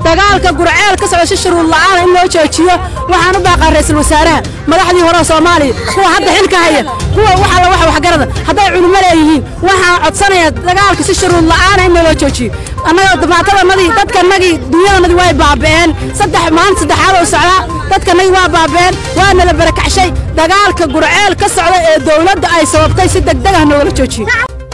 dagaalka gurceel ka socda si shuruud la'aana in loo joojiyo waxaan u baaqaa ra'iisul wasaaraha madaxdii hore oo soomaaliya kuwa hadda xilka haya kuwa waxa la waxa waxgarada hadday culimo leeyihiin waxaan codsanayaa dagaalka si shuruud la'aana in loo joojiyo annaga dhibaatadanadii dadkanagii dunyadanadii way baaba'een saddex maalin saddexaad oo socdaa dadkanagii waa baaba'een waa nala barakacshay dagaalka gurceel ka socda ee dowladda ay sababtay si degdeg ah noogala joojiyo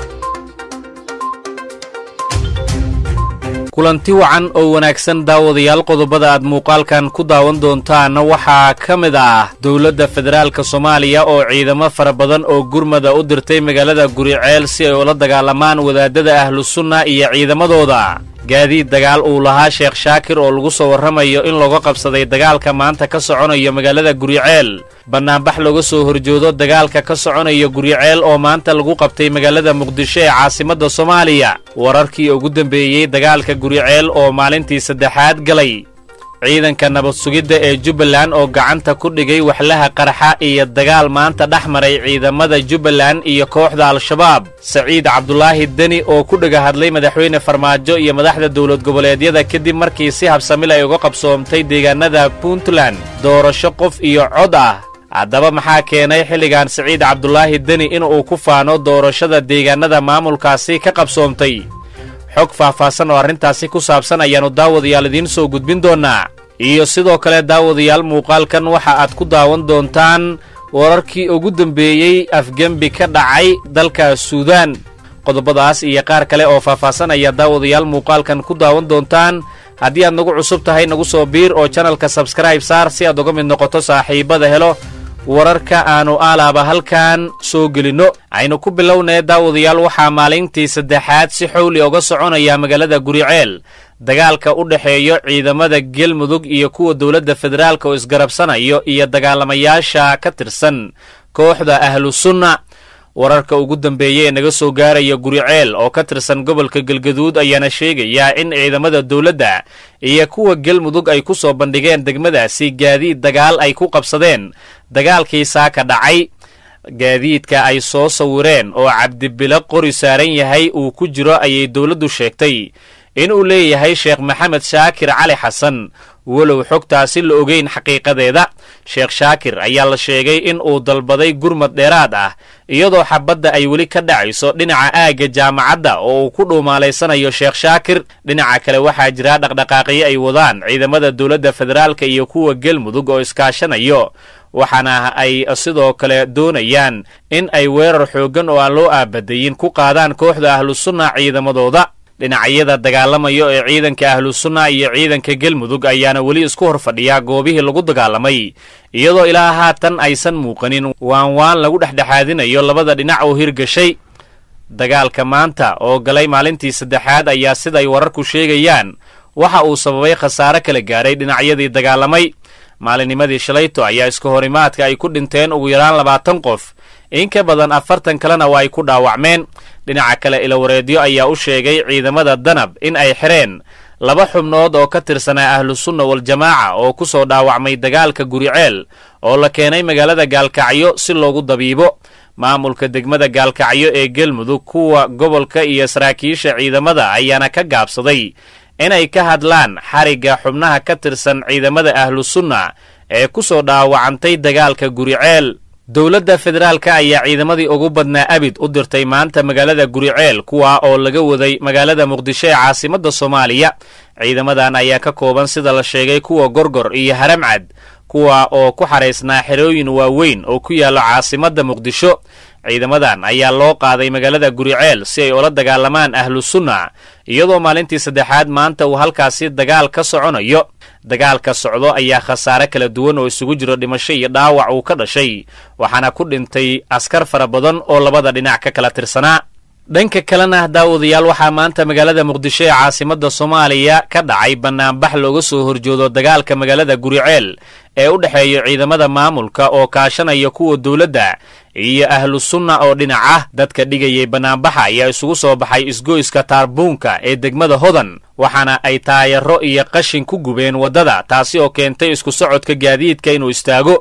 kulanti wacan oo wanaagsan daawadayaal qodobada aad muuqaalkan ku daawan doontaanna waxaa ka mid ah dowladda federaalka soomaaliya oo ciidamo fara badan oo gurmada u dirtay magaalada guriceel si ay ula dagaalamaan wadaadada ahlusunna iyo ciidamadooda gaadiid dagaal uu lahaa sheekh shaakir oo lagu soo warramayo in looga qabsaday dagaalka maanta ka soconayo magaalada guriceel bannaanbax looga soo horjoodo dagaalka ka soconayo guriceel oo maanta lagu qabtay magaalada muqdisho ee caasimadda soomaaliya wararkii ugu dambeeyey dagaalka guriceel oo maalintii saddexaad galay ciidanka nabad sugidda ee jubbaland oo gacanta ku dhigay waxlaha qarxa iyo dagaal maanta dhex maray ciidamada jubbaland iyo kooxda al-shabaab saciid cabdulaahi deni oo ku dhega hadlay madaxweyne farmaajo iyo madaxda dowlad goboleedyada kadib markii si habsamil ay uga qabsoomtay deegaanada puntland doorasho qof iyo cod ah haddaba maxaa keenay xilligan saciid cabdulaahi deni inuu ku faano doorashada deegaanada maamulkaasi ka qabsoomtay xog faahfaahsan oo arrintaasi ku saabsan ayaannu daawadayaal idiin soo gudbin doonnaa iyo sidoo kale daawadayaal muuqaalkan waxa aad ku daawan doontaan wararkii ugu dambeeyey afgembi ka dhacay dalka suudaan qodobadaas iyo qaar kale oo faahfaahsan ayaa daawadayaal muuqaalkan ku daawan doontaan haddii aad nagu cusub tahay nagu soo biir oo janalka sabskribe saar si aad uga mid noqoto saaxiibada helo wararka aannu aalaaba halkan soo gelinno aynu ku bilownee daawadayaal waxaa maalintii saddexaad si xowli uga soconaya magaalada guriceel dagaalka u dhexeeyo ciidamada galmudug iyo kuwa dowladda federaalka oo isgarabsanayo iyo dagaalamayaasha ka tirsan kooxda ahlusunna wararka ugu dambeeya ee naga soo gaaraya guriceel oo ka tirsan gobolka galgaduud ayaana sheegayaa in ciidamada dowladda iyo kuwa galmudug ay ku soo bandhigeen degmadaasi gaadiid dagaal ay ku qabsadeen dagaalkii saaka dhacay gaadiidka ay soo sawireen oo cabdibilo qori saaran yahay uu ku jiro ayay dowladdu sheegtay inuu leeyahay sheekh maxamed shaakir cali xasan walow xogtaasi la ogeyn xaqiiqadeeda sheekh shaakir ayaa la sheegay in uu dalbaday gurmad dheeraad ah iyadoo xabadda ay weli ka dhacayso dhinaca aagga jaamacadda oo uu ku dhuumaalaysanayo sheekh shaakir dhinaca kale waxaa jira dhaqdhaqaaqyo ay wadaan ciidamada dowladda federaalka iyo kuwa galmudug oo iskaashanayo waxaana ay sidoo kale doonayaan in ay weerar xooggan oo aan loo aabadayin ku qaadaan kooxda ahlusunna ciidamadooda dhinacyada dagaalamayo ee ciidanka ahlusunna iyo ciidanka galmudug ayaana weli isku hor fadhiyaa goobihii lagu dagaalamay iyadoo ilaa haatan aysan muuqanin waan waan lagu dhexdhexaadinayo labada dhinac oo hirgashay dagaalka maanta oo galay maalintii saddexaad ayaa siday wararku sheegayaan waxa uu sababay khasaare kala gaaray dhinacyadii dagaalamay maalinimadii shalayto ayaa iska horimaadka ay ku dhinteen ugu yaraan labaatan qof in ka badan afartan kalena waa ay ku dhaawacmeen dhinaca kale ilawareedyo ayaa u sheegay ciidamada danab in ay xireen laba xubnood oo ka tirsanaa ahlusunna waljamaaca oo ku soo dhaawacmay dagaalka guriceel oo la keenay magaalada gaalkacyo si loogu dabiibo maamulka degmada gaalkacyo ee galmudug kuwa gobolka iyo saraakiisha ciidamada ayaana ka gaabsaday inay ka hadlaan xarigga xubnaha ka tirsan ciidamada ahlusunna ee ku soo dhaawacantay dagaalka guriceel dowladda federaalka ayaa ciidamadii ugu badnaa abid u dirtay maanta magaalada guriceel kuwa oo laga waday magaalada muqdisho ee caasimadda soomaaliya ciidamadan ayaa ka kooban sida la sheegay kuwa gorgor iyo haramcad kuwa oo ku xaraysnaa xerooyin waaweyn oo ku yaalla caasimadda muqdisho ciidamadan ayaa loo qaaday magaalada guriceel si ay ula dagaalamaan ahlusunna iyadoo maalintii saddexaad maanta uu halkaasi dagaal ka soconayo dagaalka socdo ayaa khasaare kala duwan oo isugu jiro dhimasho iyo dhaawac uu ka dhashay waxaana ku dhintay askar fara badan oo labada dhinac ka kala tirsanaa dhanka kalena daawadayaal waxaa maanta magaalada muqdisho ee caasimadda soomaaliya ka dhacay bannaanbax looga soo horjoodo dagaalka magaalada guriceel ee u dhexeeya ciidamada maamulka oo kaashanaya kuwa dowladda iyo ahlu sunna oo dhinac ah dadka dhigayay bannaanbaxa ayaa isugu soo baxay isgoyska taarbuunka ee degmada hodan waxaana ay taayaro iyo qashin ku gubeen waddada taasi oo keentay isku socodka gaadiidka inuu istaago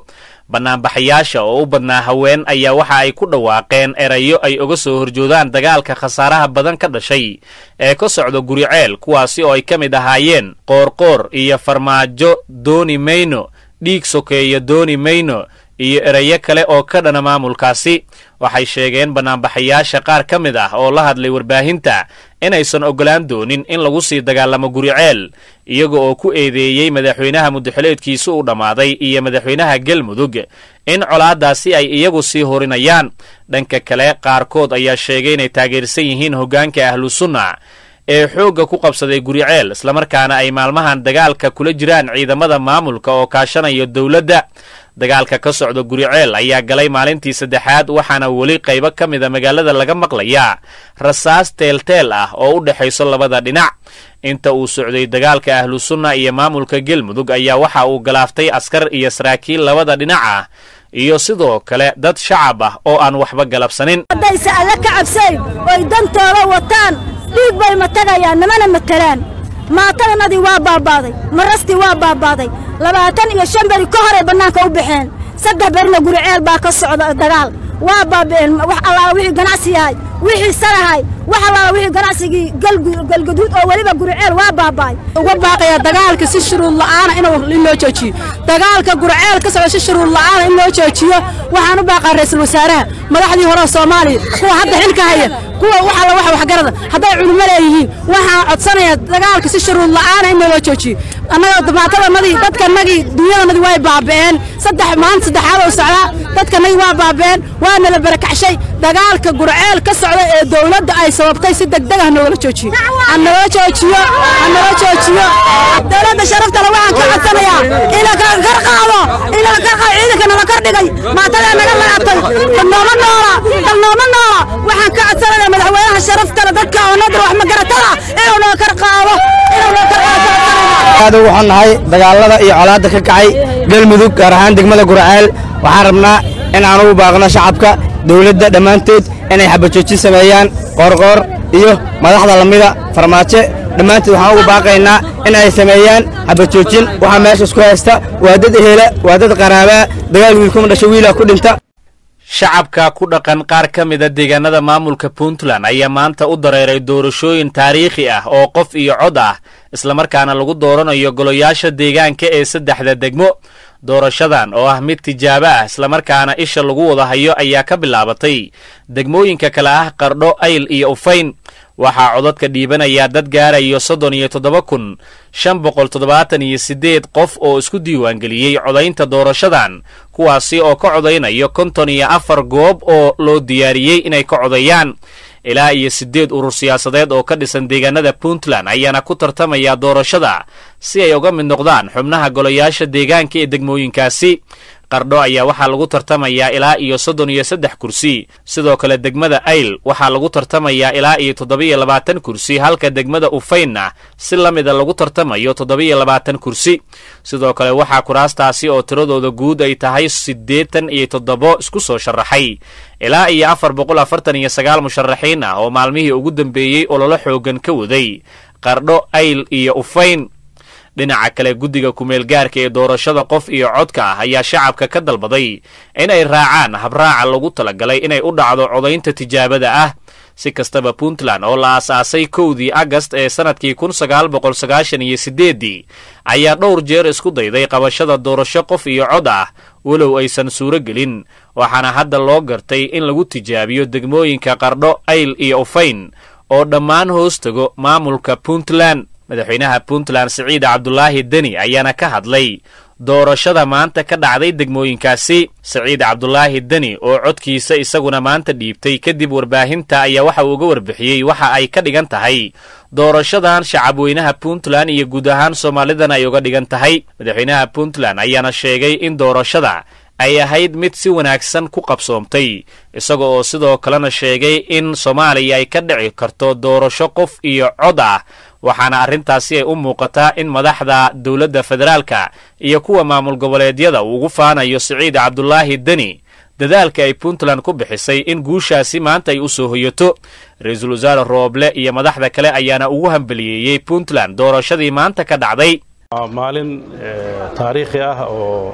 bannaanbaxayaasha oo u badnaa haween ayaa waxa ay ku dhawaaqeen erayo ay uga soo horjoodaan dagaalka khasaaraha badan ka dhashay ee ka socda guriceel kuwaasi oo ay ka mid ahaayeen qoorqoor iyo farmaajo dooni mayno dhiig sokeeya dooni mayno iyo erayo kale oo ka dhana maamulkaasi waxay sheegeen bannaanbaxayaasha qaar ka mid ah oo la hadlay warbaahinta inaysan oggolaan doonin in lagu sii dagaalamo guriceel iyaga oo ku eedeeyey madaxweynaha mudaxileedkiisu u dhammaaday iyo madaxweynaha galmudug in colaaddaasi ay iyagu sii horinayaan dhanka kale qaarkood ayaa sheegay inay taageersan yihiin hoggaanka ahlusunna ee xoogga ku qabsaday guriceel islamarkaana ay maalmahan dagaalka kula jiraan ciidamada maamulka oo kaashanaya dowladda dagaalka ka socda guriceel ayaa galay maalintii saddexaad waxaana weli qaybo ka mida magaalada laga maqlayaa rasaas teelteel ah oo u dhexayso labada dhinac inta uu socday dagaalka ahlusunna iyo maamulka galmudug ayaa waxa uu galaaftay askar iyo saraakiil labada dhinac ah iyo sidoo kale dad shacab ah oo aan waxba galabsanin haddayse alle ka cabsayn oy dantooda wataan dhiig bay matagayaan namana matelaan maatadanadii waa baabaaday marastii waa baabaaday labaatan iyo shan beri ka horay bannaanka u baxeen saddex berina guriceel baa ka socda dagaal waa baaba'een wax allaala wixii ganacsi yahay wixii sarahay wax allaala wixii ganacsigii galgaduud oo weliba guriceel waa baaba'ay uga baaqaya dagaalka si shuruud la'aana in loo joojiyo dagaalka gurceel ka socda si shuruud la'aana in loo joojiyo waxaan u baaqaa ra'iisul wasaaraha madaxdii hore soomaaliya kuwa hadda xilka haya kuwa wax alla wax waxgarada hadday culimo leeyihiin waxaan codsanayaa dagaalka si shuruud la'aana in loo joojiyo annaga dhibaatadanadii dadkanagii dunyadanadii way baaba'een saddex maalin saddexaad oo socdaa dadkanagii waa baaba'een waana la barakacshay dagaalka gurceel ka socda ee dowladda ay sababtay si degdeg ah noogala joojiyo hanaloo joojiyo hanaloo joojiyo dowladda sharaftale waxaan ka codsanayaa ina kar qaado ina kar qaado ciidanka nala kor dhigay maatadaa naga laabtay dalnooma noola dalnooma noola waxaan ka codsanayaa madaxweynaha sharaftale dadka oo nadar wax magaratada inuu noo kar qaado inuu noo kar qaado aad ugu xunnahay dagaalada iyo colaadda ka kacay galmudug gaar ahaan degmada gurceel waxaan rabnaa in aan ugu baaqno shacabka dowladda dhammaanteed inay xabajoojin sameeyaan qoorqoor iyo madaxda lamida farmaajo dhammaanteed waxaan ugu baaqaynaa in ay sameeyaan xabajoojin waxaa meesha isku haysta waa dad ehela waa dad qaraabaa dagaal wiilkuma dhasho wiilaa ku dhinta shacabka ku dhaqan qaar ka mida deegaanada maamulka puntland ayaa maanta u dareeray doorashooyin taariikhi ah oo qof iyo cod ah islamarkaana lagu dooranayo golayaasha deegaanka ee saddexda degmo doorashadan oo ah mid tijaabo ah islamarkaana isha lagu wada hayo ayaa ka bilaabatay degmooyinka kale ah qardho ayl iyo ufayn waxaa codadka dhiibanayaa dad gaarayo soddon iyo toddoba kun shan boqol toddobaatan iyo siddeed qof oo isku diiwaangeliyey codaynta doorashadan kuwaasi oo ka codaynayo konton iyo afar goob oo loo diyaariyey inay ka codayaan ilaa iyo siddeed urur siyaasadeed oo ka dhisan deegaanada puntland ayaana ku tartamaya doorashada si ay uga mid noqdaan xubnaha golayaasha deegaanka ee degmooyinkaasi qardho ayaa waxaa lagu tartamayaa ilaa iyo soddon iyo saddex kursi sidoo kale degmada ayl waxaa lagu tartamayaa ilaa iyo toddoba-iyo labaatan kursi halka degmada ufaynna si la mida lagu tartamayo toddoba-iyo labaatan kursi sidoo kale waxaa kuraastaasi oo tiradooda guud ay tahay siddeetan iyo toddobo isku soo sharaxay ilaa iyo afar boqol afartan iyo sagaal musharaxiin ah oo maalmihii ugu dambeeyey ololo xoogan ka waday qardho ayl iyo ufayn dhinaca kale guddiga ku-meelgaarka ee doorashada qof iyo codka ah ayaa shacabka ka dalbaday inay raacaan habraaca lagu talagalay inay u dhacdo codaynta tijaabada ah si kastaba puntland oo la aasaasay kowdii agast ee sannadkii kun sagaal boqol sagaashan iyo siddeeddii ayaa dhowr jeer isku dayday qabashada doorasho qof iyo cod ah walow aysan suuro gelin waxaana hadda loo gartay in lagu tijaabiyo degmooyinka qardho ayl iyo ufayn oo dhammaan hoos tago maamulka puntland madaxweynaha puntland siciid cabdulaahi deni ayaana ka hadlay doorashada maanta ka dhacday degmooyinkaasi siciid cabdulaahi deni oo codkiisa isaguna maanta dhiibtay kadib warbaahinta ayaa waxa uu uga warbixiyey waxa ay ka dhigan tahay doorashadan shacabweynaha puntland iyo guud ahaan soomaalidan ay uga dhigan tahay madaxweynaha puntland ayaana sheegay in doorashada ay ahayd mid si wanaagsan ku qabsoomtay isaga oo sidoo kalena sheegay in soomaaliya ay ka dhici karto doorasho qof iyo cod ah waxaana arrintaasi ay u muuqataa in madaxda dowladda federaalka iyo kuwa maamul goboleedyada uu ugu faanayo siciid cabdulaahi deni dadaalka ay puntland ku bixisay in guushaasi maanta ay u soo hoyato ra-iisul wasaare rooble iyo madaxda kale ayaana ugu hambaliyeeyey puntland doorashadii maanta ka dhacday maalin taariikhi ah oo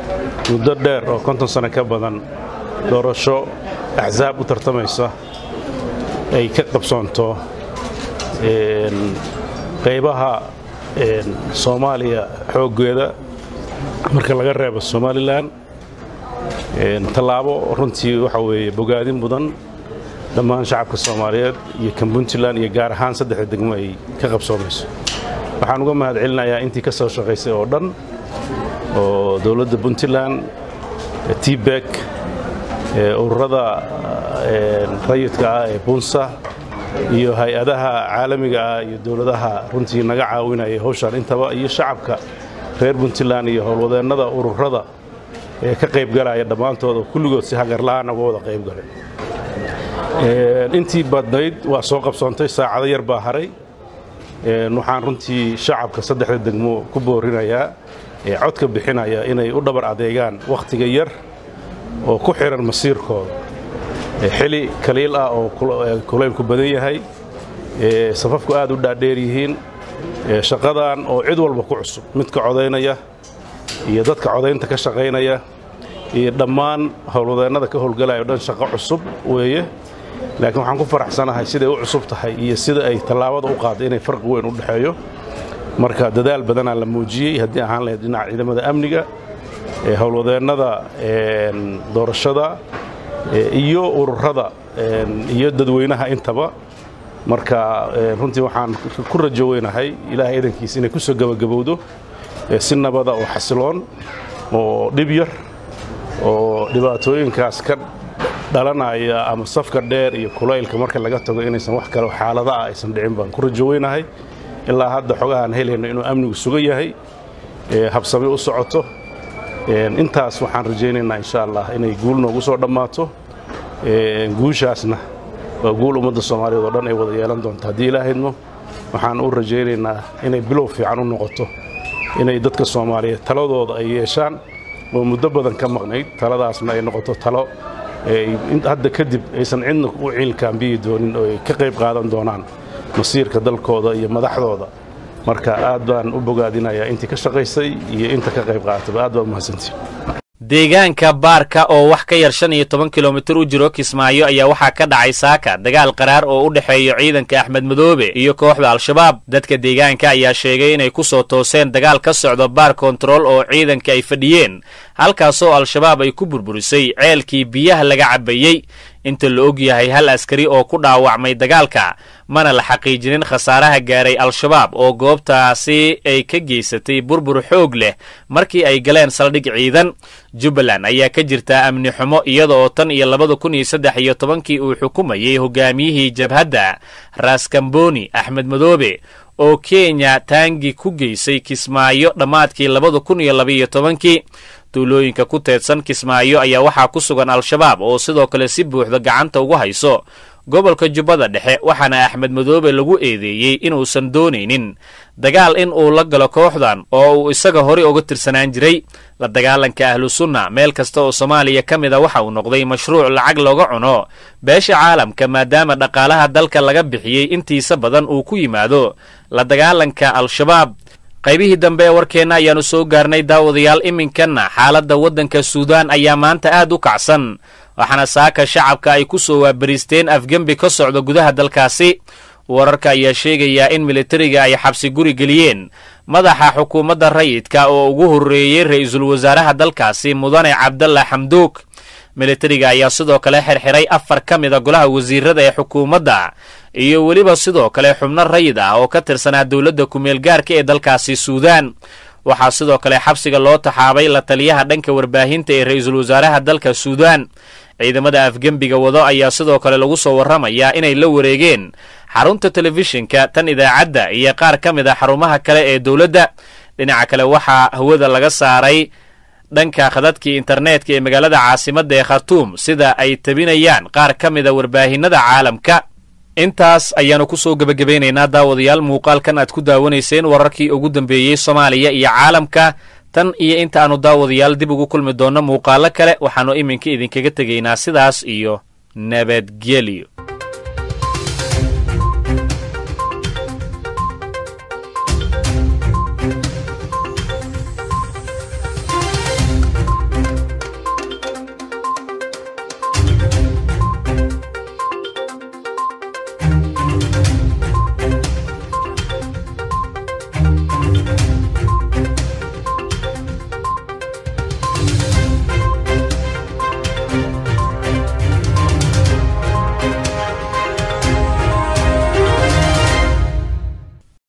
muddo dheer oo konton sano ka badan doorasho axsaab u tartamaysa ay ka qabsoonto qaybaha soomaaliya xooggeeda marka laga reebo somalilan tallaabo runtii waxa weeye bogaadin mudan dhammaan shacabka soomaaliyeed iyo kan puntland iyo gaar ahaan saddexda degmo ay ka qabsoomayso waxaan uga mahad celinayaa intii ka soo shaqaysay oo dhan oo dowladda puntland tbek ururada rayidka ah ee bunsa iyo hay-adaha caalamiga ah iyo dowladaha runtii naga caawinaya hawshaan intaba iyo shacabka reer puntland iyo howlwadeennada ururada ee ka qaybgalaya dhammaantood oo kulligood si hagarla'aan uga wada qaybgalay intii badnayd waa soo qabsoontay saacado yar baa haray waxaan runtii shacabka saddexda degmo ku boorinayaa ee codka bixinaya inay u dhabar adeegaan wakhtiga yar oo ku xihan masiirkooda xili kaliil ah oo kulaylku badan yahay safafku aad u dhaadheer yihiin shaqadan oo cid walba ku cusub midka codaynaya iyo dadka codaynta ka shaqaynaya iyo dhammaan howlwadeennada ka howlgalaya o dhan shaqo cusub weeye laakiin waxaan ku faraxsanahay siday u cusub tahay iyo sida ay tallaabada u qaadday inay farqi weyn u dhexeeyo marka dadaal badanaa la muujiyey haddii ahaan lahayd dhinaca ciidamada amniga howlwadeennada doorashada iyo ururada iyo dadweynaha intaba marka runtii waxaan ku rajo weynahay ilaahay idankiisa inay ku soo gebagabowdo si nabada oo xasiloon oo dhib yar oo dhibaatooyinkaas ka dhalanaya ama safka dheer iyo kulaylka marka laga tago inaysan wax kale xaalada ah aysan dhicin baan ku rajo weynahay ilaa hadda xogahaan helayno inuu amnigu sugan yahay habsami u socoto intaas waxaan rajaynaynaa insha allah inay guul noogu soo dhammaato guushaasna waa guul ummadda soomaaliyeed oo dhan ay wada yeelan doonto haddii ilaahydmo waxaan u rajaynaynaa inay bilow fiican u noqoto inay dadka soomaaliyeed taladooda ay yeeshaan oo muddo badan ka maqnayd taladaasna ay noqoto talo hadda kadib aysan cidna u ciilkaambiyi doonin oo ay ka qayb qaadan doonaan masiirka dalkooda iyo madaxdooda marka aad baan u bogaadinayaa intii ka shaqaysay iyo inta ka qayb qaaataba aad baa umahadsantiin deegaanka baarka oo wax ka yar shan iyo toban kilomitir u jiro kismaayo ayaa waxaa ka dhacay saaka dagaal qaraar oo u dhexeeya ciidanka axmed madoobe iyo kooxda al-shabaab dadka deegaanka ayaa sheegay inay ku soo tooseen dagaal ka socdo baar kontarool oo ciidanka ay fadhiyeen halkaasoo al-shabaab ay ku burburisay ceelkii biyaha laga cabbayey inta la og yahay hal askari oo ku dhaawacmay dagaalka mana la xaqiijinin khasaaraha gaaray al-shabaab oo goobtaasi ay ka geysatay burbur xoog leh markii ay galeen saldhig ciidan jubbaland ayaa ka jirtaa amni xumo iyada oo tan iyo labada kun iyo saddex iyo tobankii uu xukumayey hogaamiyihii jabhadda raaskamboni axmed madoobe oo kenya taangi ku geysay kismaayo dhammaadkii labada kun iyo labaiyo tobankii tuulooyinka ku teedsan kismaayo ayaa waxaa ku sugan al-shabaab oo sidoo kale si buuxda gacanta ugu hayso gobolka jubbada dhexe waxaana axmed madoobe lagu eedeeyey inuusan doonaynin dagaal in uu la galo kooxdan oo uu isaga horey uga tirsanaan jiray la dagaalanka ahlu sunna meel kasta oo soomaaliya ka mid a waxa uu noqday mashruuc lacag looga cuno beesha caalamka maadaama dhaqaalaha dalka laga bixiyey intiisa badan uu ku yimaado la dagaalanka al-shabaab qaybihii dambe ee warkeenna ayaannu soo gaarnay daawadayaal iminkanna xaaladda waddanka suudaan ayaa maanta aad u kacsan waxaana saaka shacabka ay ku soo waabariisteen afgembi ka socda gudaha dalkaasi wararka ayaa sheegayaa in militariga ay xabsi guri geliyeen madaxa xukuumadda rayidka oo ugu horreeyey ra-iisul wasaaraha dalkaasi mudane cabdalla xamduug militariga ayaa sidoo kale xirxiray afar ka mida golaha wasiirada ee xukuumadda iyo weliba sidoo kale xubno rayid ah oo ka tirsanaa dowladda kumeel gaarka ee dalkaasi suudaan waxaa sidoo kale xabsiga loo taxaabay la taliyaha dhanka warbaahinta ee ra-iisul wasaaraha dalka suudaan ciidamada afgembiga wado ayaa sidoo kale lagu soo warramayaa inay la wareegeen xarunta telefishinka tan idaacadda iyo qaar ka mid a xarumaha kale ee dowladda dhinaca kale waxaa hawada laga saaray dhanka khadadkii internetka ee magaalada caasimadda ee khatuum sida ay tabinayaan qaar ka mida warbaahinada caalamka intaas ayaannu ku soo gebagabaynaynaa daawadayaal muuqaalkan aad ku daawanayseen wararkii ugu dambeeyey soomaaliya iyo caalamka tan iyo inta aanu daawadayaal dib ugu kulmi doonno muuqaalo kale waxaannu iminka idinkaga tegaynaa sidaas iyo nabadgelyo